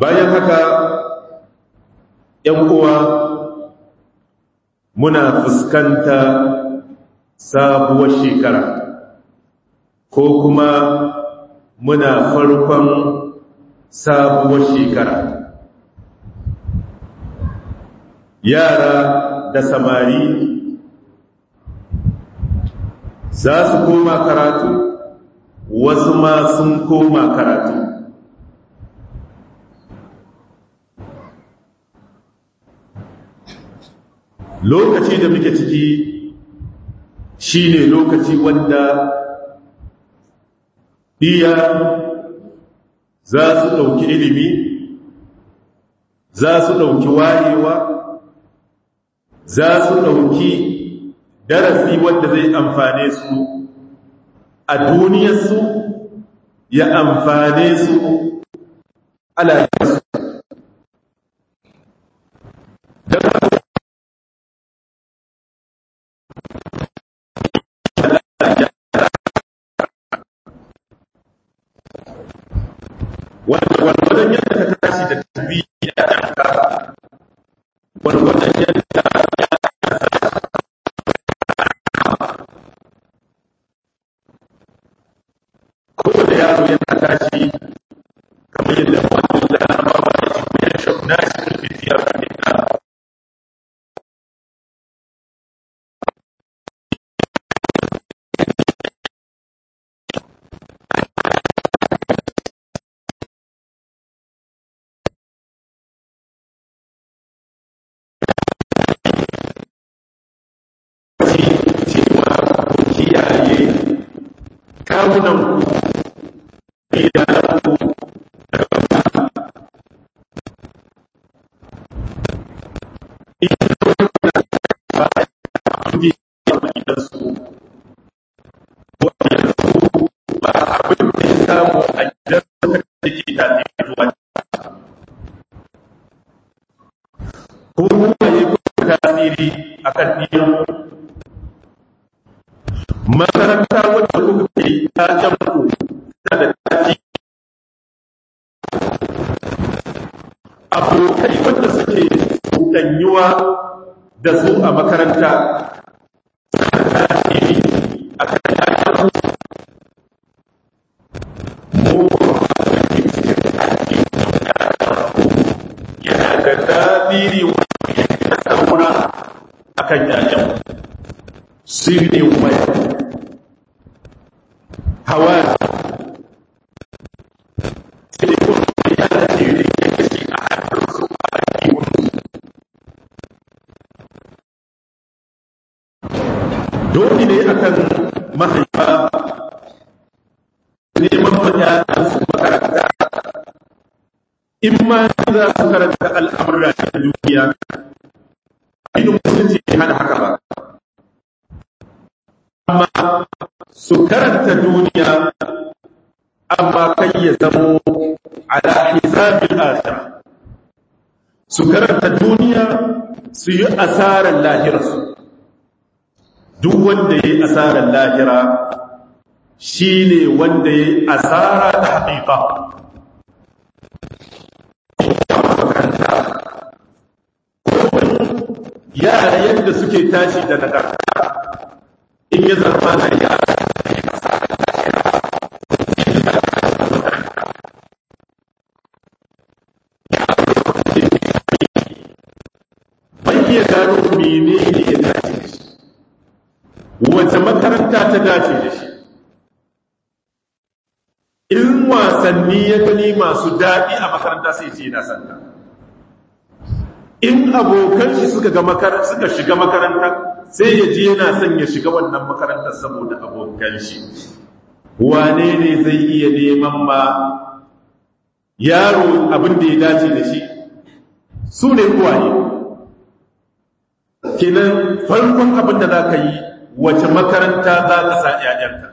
bayan haka ‘yan uwa muna fuskanta sabuwar shekara ko kuma muna farkon sabuwar shekara yara da samari za su koma karatu wasu ma sun koma karatu lokaci da muke ciki shine lokaci wanda iya za su ɗauki ilimi za su ɗauki wayewa za su ɗauki darasi wanda zai amfane su a duniyarsu ya amfane su alaƙarsu wadda yadda ka tashi da tabi ya ɗanka wadda yadda kowane yaro yana tashi kamar yadda wani da ba ba da shi ya shafi na shi da fitiyar kamita cewa ku kiyaye kawunan ku idanunku daga ba abin da ya samu a gidan da ke tafi zuwa ko kuma yi kuma tasiri a kan ɗiyan makaranta wadda kuka ke taken ku ta da tafi abokai wanda suke ɗanyuwa da su a makaranta suna tasiri a kan taken ku yana da tasiri wanda ya saura a kan yayan sirri mai hawa sai kuma ya da jiri ya kashi a hannun su a kiwon dole ne akan mahaifa neman fata su makaranta in ma za su karanta al'amurra ta duniya ilimin mutunci hana haka ba amma su karanta duniya amma kai ya zamo ala hisabin akhirah su karanta duniya su yi asarar lahirarsu duk wanda ya yi asarar lahira shi ne wanda ya yi asara ta haƙiƙa yara yadda suke tashi da nagarta in ya zama na yara ban iya gano mene ne ya dace da shi wace makaranta ta dace da shi in wasanni ya gani masu daɗi a makaranta sai ce na sanda in abokan shi suka ga makaranta suka shiga makaranta sai ya je yana son ya shiga wannan makarantar saboda abokan shi wane ne zai iya neman ma yaro abin da ya dace da shi su ne kuwaye kenan farkon abin da za ka yi wace makaranta za ka sa ‘ya'yanka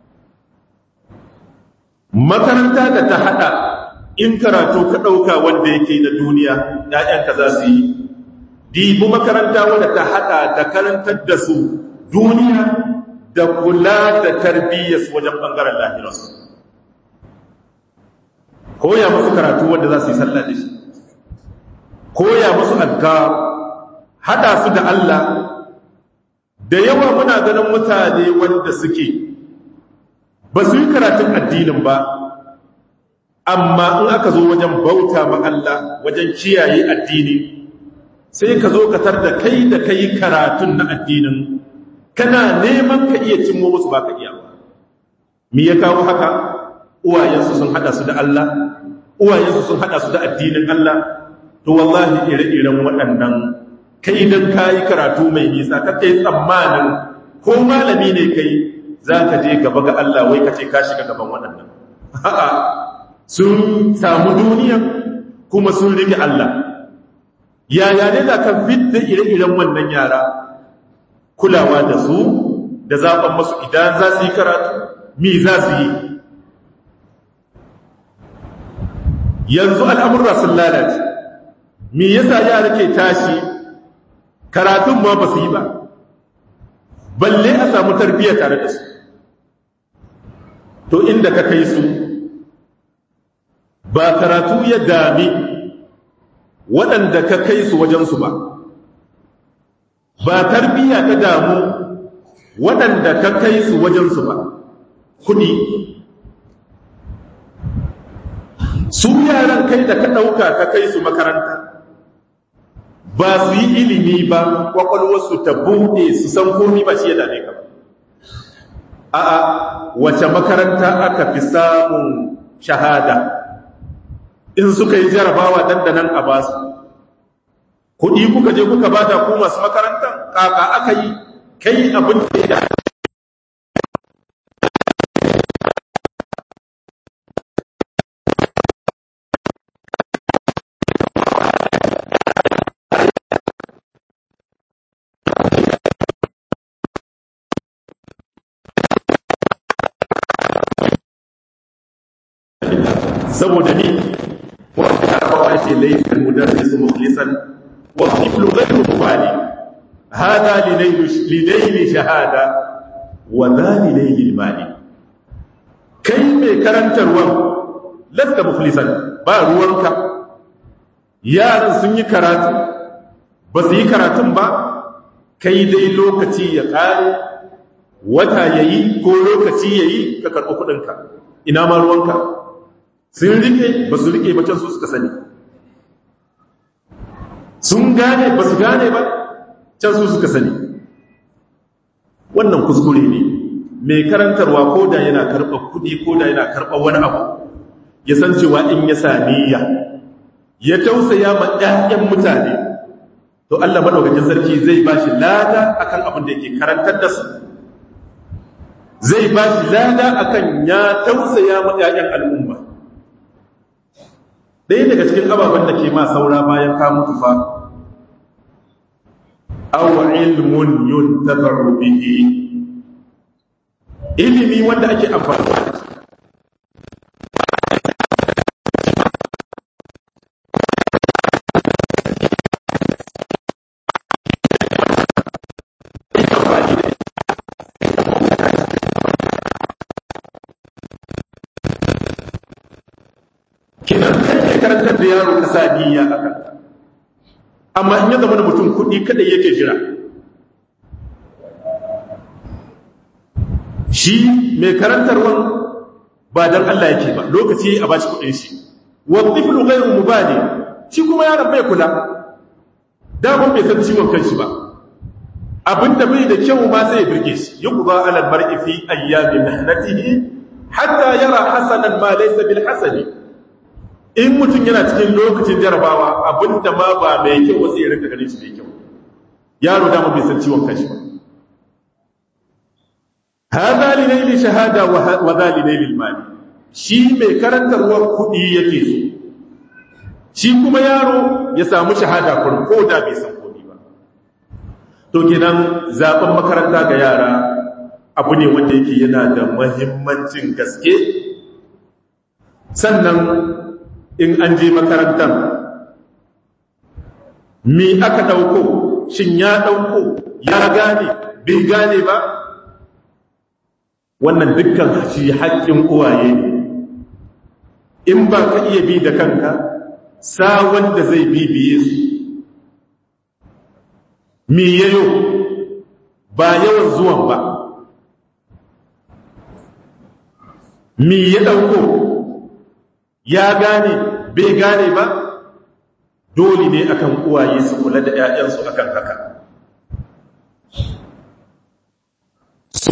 makaranta da ta haɗa in karatu ka ɗauka wanda yake da duniya ‘ya'yanka za su yi dibu makaranta wadda ta haɗa da karantar da su duniya da kula da tarbiyyarsu wajen ɓangaren lahirarsu koya musu karatu wanda za su yi sallah da shi koya musu addu'a hada su da Allah da yawa muna ganin mutane wanda suke ba su yi karatun addinin ba amma in aka zo wajen bauta ma Allah wajen kiyaye addini sai ka zo ka da kai da kai karatun na addinin kana neman ka iya cimmo musu ba ka iya ba me ya kawo haka uwayensu sun hada su da Allah uwayensu sun hada su da addinin Allah to wallahi ire-iren waɗannan kai dan kayi karatu mai nisa ka kai tsammanin ko malami ne kai za ka je gaba ga Allah wai ka ce ka shiga gaban waɗannan a'a sun samu duniya kuma sun rike Allah yaya ne za ka fidda ire-iren wannan yara kulawa da su da zaɓen masu idan za su yi karatu mi za su yi yanzu al'amurra sun lalace mi yasa yara ke tashi karatun ma ba su yi ba balle a samu tarbiyya tare da su to inda ka kai su ba karatu ya dami waɗanda ka kai su wajensu ba ba tarbiyya ta damu waɗanda ka kai su wajensu ba kuɗi su yaran kai da ka ɗauka ka kai su makaranta ba su yi ilimi ba ƙwaƙwalwarsu ta buɗe su san komi ba shi ya dame ka ba a'a wace makaranta aka fi samun shahada in suka yi jarabawa dandanan a basu kuɗi kuka je kuka bada ku masu makarantar kaka aka yi kai abin da ya saboda ni wanda aka ce laifin mudarrisu mukhlisan wa tiflu ghayru mubali hada lilayli shahada wa dhali layli mali kai mai karantarwa lasta mukhlisan ba ruwanka yaran sun yi karatu ba su yi karatun ba kai dai lokaci ya kare wata yayi ko lokaci yayi ka karɓi kuɗinka ina ma ruwanka sun rike ba su rike ba can su suka sani sun gane ba su gane ba can su suka sani wannan kuskure ne mai karantarwa ko da yana karɓar kuɗi ko da yana karɓar wani abu ya san cewa in ya saniya ya tausaya ma ɗayan mutane to Allah maɗaukakin sarki zai ba shi lada akan abin da yake karantar da su zai ba shi lada akan ya tausaya ma ɗayan al'umma ɗaya daga cikin ababen da ke ma saura bayan ka mutu fa aw ilmun yuntafaru bihi ilimi wanda ake amfani da kinan kai karantar da yaro kasa niyya akan amma in ya zama da mutum kuɗi kada yake jira shi mai karantarwan ba dan Allah yake ba lokaci a bashi kuɗin shi wa tiflu ghayru mubali shi kuma yaron bai kula daman bai san ciwon kanshi ba abinda bai da kyau ma sai ya birge shi yuqda ala al-mar'i fi ayyamin mihnatihi hatta yara hasanan ma laysa bil hasani in mutum yana cikin lokacin jarabawa abinda ma ba mai kyau wasu ya rinka ganin shi mai kyau yaro dama bai san ciwon kanshi ba hada li naili shahada wa za li naili mali shi mai karantarwar kuɗi yake so shi kuma yaro ya samu shahada kun ko da bai san kuɗi ba to kenan zaben makaranta ga yara abu ne wanda yake yana da muhimmancin gaske sannan in an je makarantar mi aka ɗauko shin ya ɗauko ya gane bai gane ba wannan dukkan shi haƙƙin uwaye ne in ba ka iya bi da kanka sa wanda zai bibiye su me yayo ba yawan zuwan ba me ya ɗauko ya gane bai gane ba dole ne akan uwaye su kula da 'ya'yansu akan haka su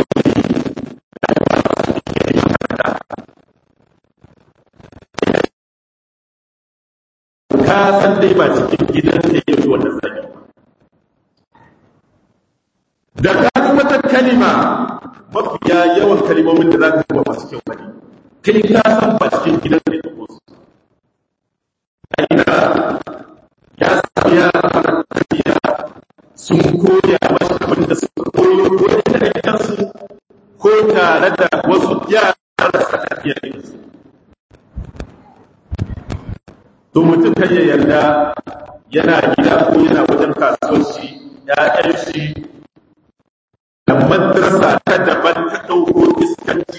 ka san dai ba cikin gidan da ya wannan sani da ka ji wata kalima mafiya yawan kalimomin da za ka zuba masu kyau bane kai ka san ba cikin gidan da ya su aina ya samu ya tafiya sun koya masa abin da suka koyo ko da gidansu ko tare da wasu yara da suka tafiya gidansu to mutum kan ya yarda yana gida ko yana wajen kasuwanci ya'yan shi da madrasa ta daban ta ɗauko iskanci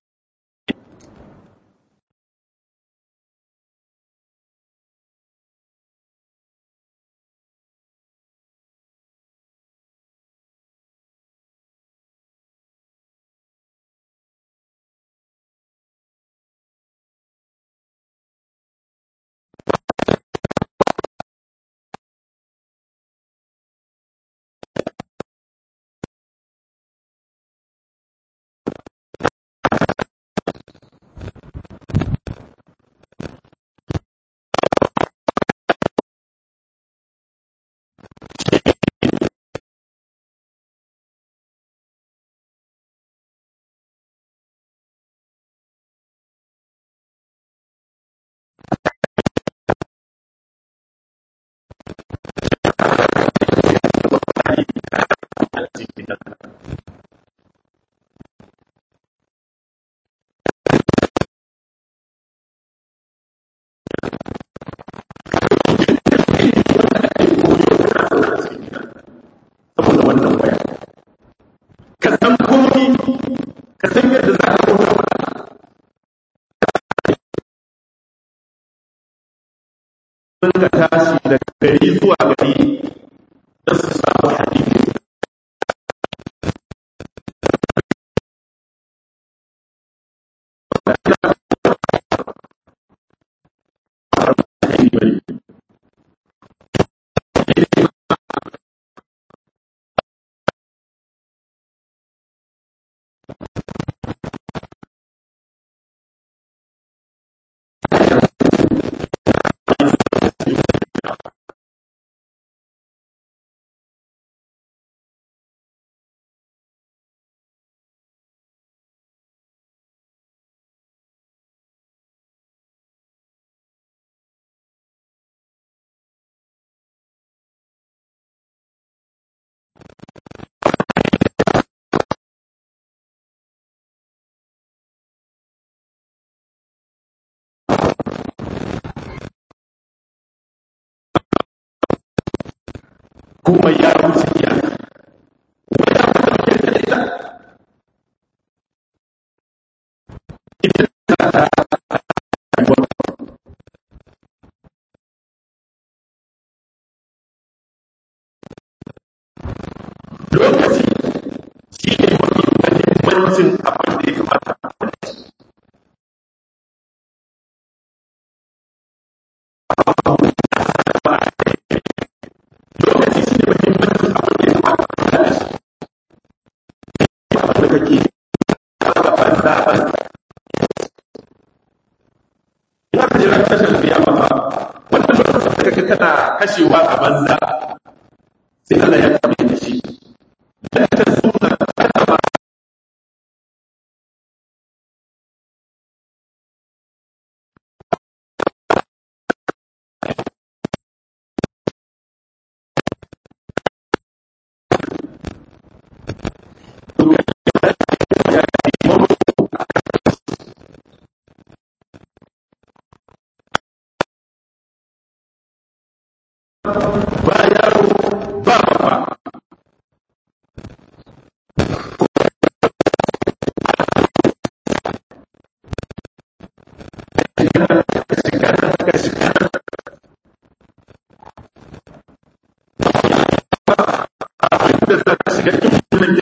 saboda wannan waya ka san komi ka san yadda za ka kauta wa ka tashi daga gari zuwa gari don su samu hadisi kuma ya wuce iyaka wani abu da muke da ita ita ta ta rayuwar lokaci shi ne mafi mahimmancin abin da ya kamata a kula da shi lokaci shi ne mahimmancin abin da ya kamata a kula da shi abin da kake zaɓaɓɓen zaɓen ina ka jira tashar biya ba ba wannan lokacin da kake kana kashewa a banza sai Allah ya tabi da shi dan ta suna ta ba ba yaro ba ba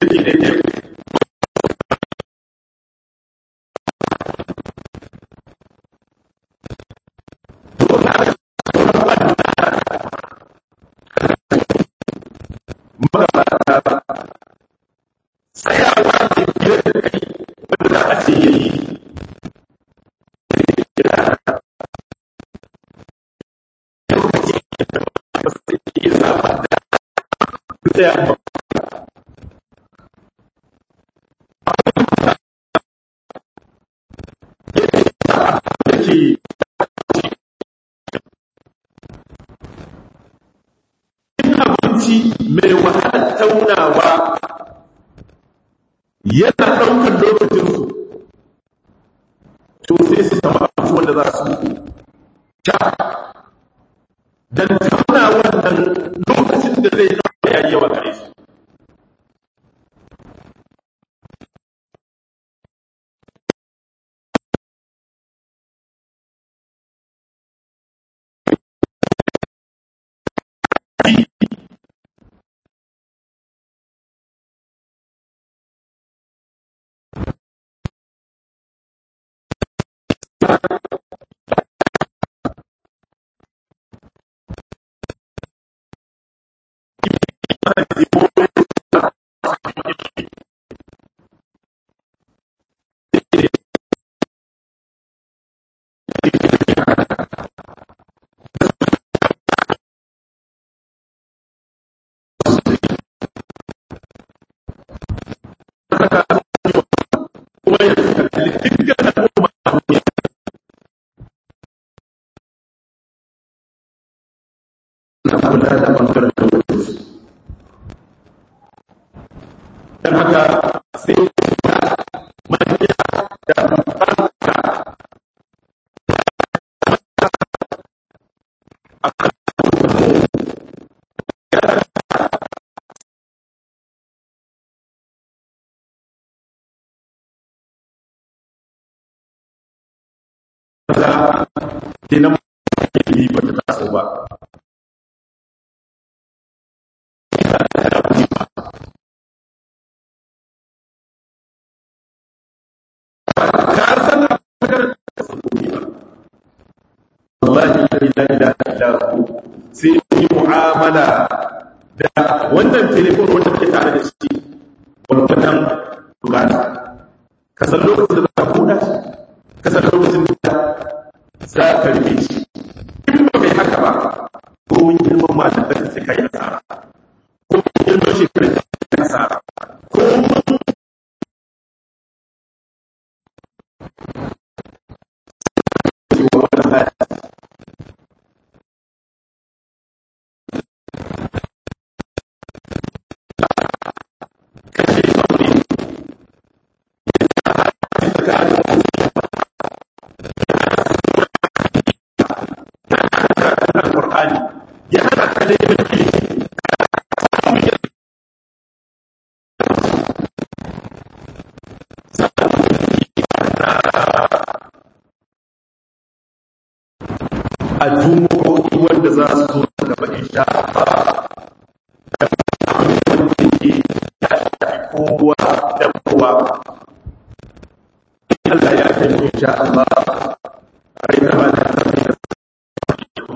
da ke daidai magabata tsayawa da biyar da kai wanda a ce yayi tsaya yake in abinci mai wahalar taunawa yana ɗaukar lokacinsu to sai su samu abinci wanda za su sha don tauna wannan lokacin da zai ɗauka ya yi yawa gare su kuma ya kalli dukkan al'umma a duniya na kula da ɓangaren lokacinsu don haka sai ya manya da banka a kan za kenan yi ba ta taso ba ka san abin da su koyi ba wallahi la ilaha illa hu sai yi mu'amala da wannan telefon wanda ke tare da shi gwargwadon bukata ka san lokacin da za ka buɗa shi ka san lokacin da za ka rike shi in ba kai haka ba ko mun girman matan da sai kai asara ko mun girman shekarar da kai asara ko mun cewa wata haya kashe sauri tsakanin Al-Qur'ani ya hana ka neman ilimi a jumo'o'i wanda za su zo gaba insha Allah